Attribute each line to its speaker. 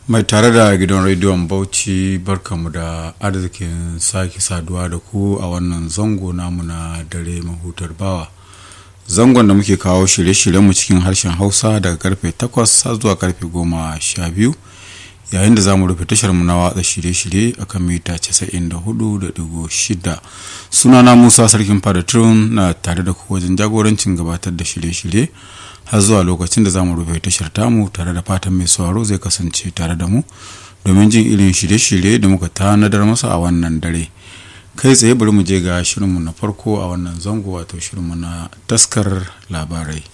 Speaker 1: mai tare da gidan rediyon bauchi barkamu da arzikin sake saduwa da ku a wannan zango namu na dare mahutar bawa zangon da muke kawo shirye-shiryenmu cikin harshen hausa daga karfe 8 zuwa karfe 12 yayin da za mu rufe tasharmu na watsa shirye-shirye a kan mita 94.6 sunana musa sarkin fadatun na tare da ku wajen jagorancin gabatar da shirye-shirye har zuwa lokacin da za mu rufe tashar tamu tare da fatan mai sauraro zai kasance tare da mu domin jin irin shirye-shirye da muka tanadar masa a wannan dare kai tsaye bari mu je ga shirinmu na farko a wannan zango wato shirinmu na taskar labarai